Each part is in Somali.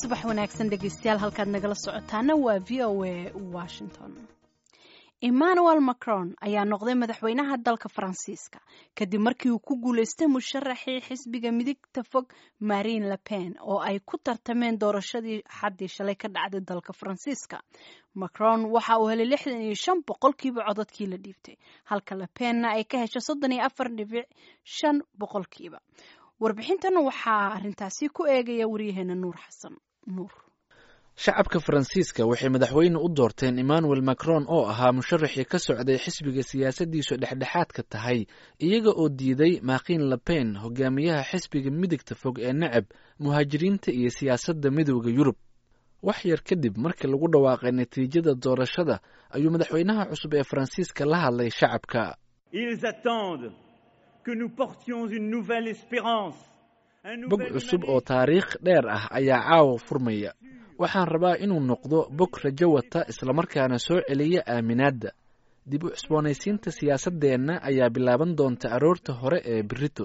subax wanaagsan dhegeystayaal halkaad nagala socotaana waa v o a washington emmanuel macron ayaa noqday madaxweynaha dalka faransiiska kadib markii uu ku guuleystay musharaxii xisbiga midigta fog marine le pen oo ay ku tartameen doorashadii xaddii shalay ka dhacday dalka faransiiska macron waxa uu helay lixdan iyo shan boqolkiiba codadkii la dhiibtay halka le penna ay ka heshay soddon iyo afar dhibic shan boqolkiiba warbixintan waxaa arintaasi ku eegaya waryaheena nuur xasan nuur shacabka faransiiska waxay madaxweyne u doorteen emmanuel macron oo ahaa musharaxii ka socday xisbiga siyaasaddiisu dhexdhexaadka tahay iyaga oo diiday makin le pen hogaamiyaha xisbiga midigta fog ee necab muhaajiriinta iyo siyaasadda midooda yurub wax yar kadib markii lagu dhawaaqay natiijada doorashada ayuu madaxweynaha cusub ee faransiiska la hadlay shacabka bog cusub oo taariikh dheer ah ayaa caawa furmaya waxaan rabaa inuu noqdo bog rajo wata islamarkaana soo celiya aaminaadda dib u cusboonaysiinta siyaasaddeenna ayaa bilaaban doonta aroorta hore ee berito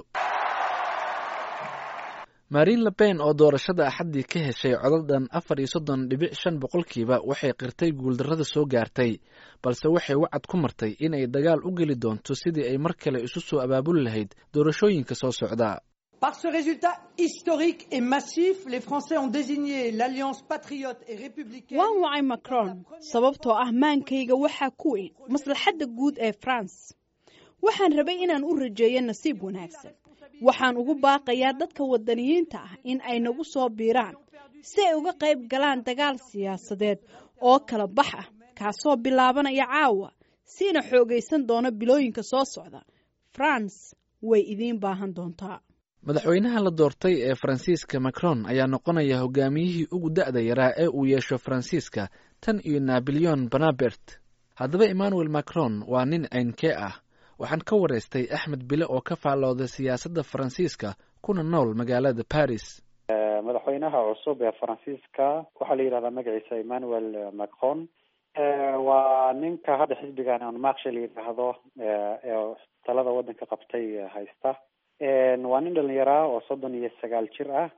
marine le pen oo doorashada axaddii ka heshay codadhan afar iyo soddon dhibic shan boqolkiiba waxay qirtay guuldarrada soo gaartay balse waxay wacad ku martay inay dagaal u geli doonto sidii ay mar kale isu soo abaabuli lahayd doorashooyinka soo socda Par ce résultat historique et massif, les Français ont désigné l'Alliance patriote et républicaine. waan wacay macron sababtoo ah maankayga waxaa ku weyn maslaxadda guud ee france waxaan rabay inaan u rajeeyo nasiib wanaagsan waxaan ugu baaqayaa dadka wadaniyiinta ah in ay nagu soo biiraan si ay uga qayb galaan dagaal siyaasadeed oo kala bax ah kaasoo bilaabanaya caawa siina xoogaysan doona bilooyinka soo socda france way idiin baahan doontaa madaxweynaha la doortay ee faransiiska macron ayaa noqonaya hogaamiyihii ugu da'da yaraa ee uu yeesho faransiiska tan iyo nabilyon bonabert haddaba emmanuel macron waa nin ceynkee ah waxaan ka waraystay axmed bile oo ka faallooda siyaasadda faransiiska kuna nool magaalada paris madaxweynaha cusub ee faransiiska waxaa la yidhahdaa magaciisa emmanuel macron waa ninka hadda xisbigan on maksha la yidhaahdo ee talada waddanka qabtay haysta waa nin dhalinyaraa oo soddon iyo sagaal jir ah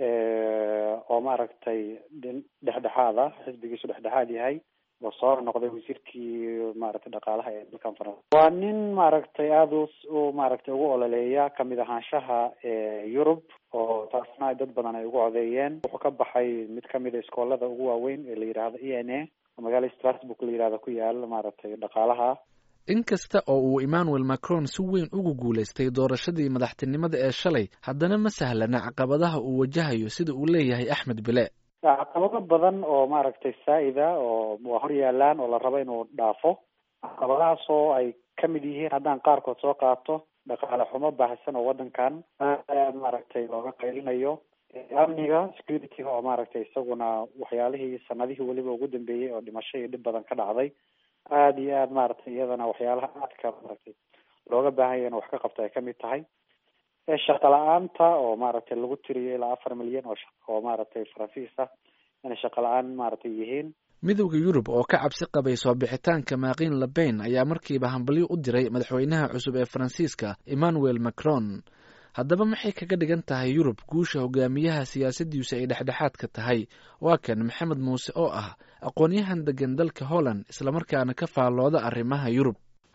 oo maaragtay dhexdhexaad ah xisbigiisu dhexdhexaad yahay oo soo noqday wasiirkii maaragtay dhaqaalaha ee dalkan faransa waa nin maaragtay aada u maaragtay ugu ololeeya kamid ahaanshaha yurub oo taasna dad badan ay ugu codeeyeen wuxuu ka baxay mid kamid a iskoolada ugu waaweyn ee la yidhaahdo e n a oo magaalada strasbourg la yidhahdo ku yaal maaragtay dhaqaalaha inkasta oo uu emmanuel macron si weyn ugu guulaystay doorashadii madaxtinimada ee shalay haddana ma sahlana caqabadaha uu wajahayo sida uu leeyahay axmed bile caqabado badan oo maaragtay saa-ida oo waa hor yaalaan oo la rabo inuu dhaafo caqabadahaas oo ay kamid yihiin haddaan qaarkood soo qaato dhaqaale xumo baahsan oo waddankan aad maaragtay looga qaylinayo amniga security-ga oo maaragtay isaguna waxyaalihii sanadihii weliba ugu dambeeyey oo dhimasho iyo dhib badan ka dhacday aada iyo aad maaragtay iyadana waxyaalaha aadka maaragtay looga baahanya in wax ka qabto ay kamid tahay shaqa la-aanta oo maaragtay lagu tiriyo ilaa afar milyan oo oo maaragtay faransiis ah inay shaqa la-aan maaragtay yihiin midowda yurub oo ka cabsi qabay soo bixitaanka makin le pen ayaa markiiba hambalyo u diray madaxweynaha cusub ee faransiiska emmanuel macron haddaba maxay kaga dhigan tahay yurub guusha hogaamiyaha siyaasaddiisu ay dhexdhexaadka tahay waa kan maxamed muuse oo ah aqoon-yahan degan dalka holland islamarkaana ka faallooda arrimaha yurub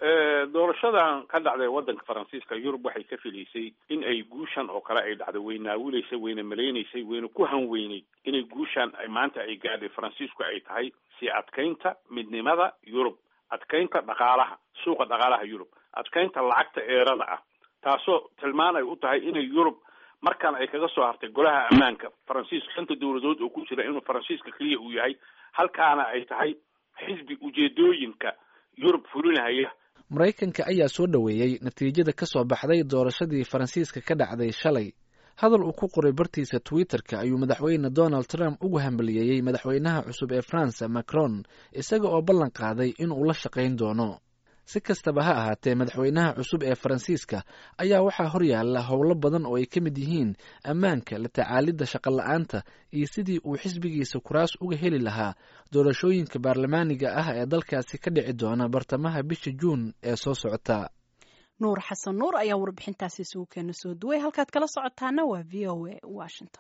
doorashadan ka dhacday waddanka faransiiska yurub waxay ka filaysay in ay guushan oo kale ay dhacday way naawilaysay wayna malaynaysay wayna ku hanweyneyd inay guushan ay maanta ay gaadhay faransiisku ay tahay sii adkaynta midnimada yurub adkaynta dhaqaalaha suuqa dhaqaalaha yurub adkaynta lacagta eerada ah taasoo tilmaan ay u tahay inay yurub markan ay kaga soo hartay golaha ammaanka faransiiska shanta dowladood oo ku jira inuu faransiiska keliya uu yahay halkaana ay tahay xisbi ujeedooyinka yurub fulinahaya maraykanka ayaa soo dhoweeyey natiijada ka soo baxday doorashadii faransiiska ka dhacday shalay hadal uu ku qoray bartiisa twitter-ka ayuu madaxweyne donald trump ugu hambaliyeeyey madaxweynaha cusub ee france macron isaga oo ballan qaaday inuu la shaqayn doono si kastaba ha ahaatee madaxweynaha cusub ee faransiiska ayaa waxaa horyaala howlo badan oo ay ka mid yihiin ammaanka la tacaalidda shaqola-aanta iyo sidii uu xisbigiisa kuraas uga heli lahaa doorashooyinka baarlamaaniga ah ee dalkaasi ka dhici doona bartamaha bisha juun ee soo socota nuur xasan nuur ayaa warbixintaasi isugu keena soo duway halkaad kala socotaana waa v o a washington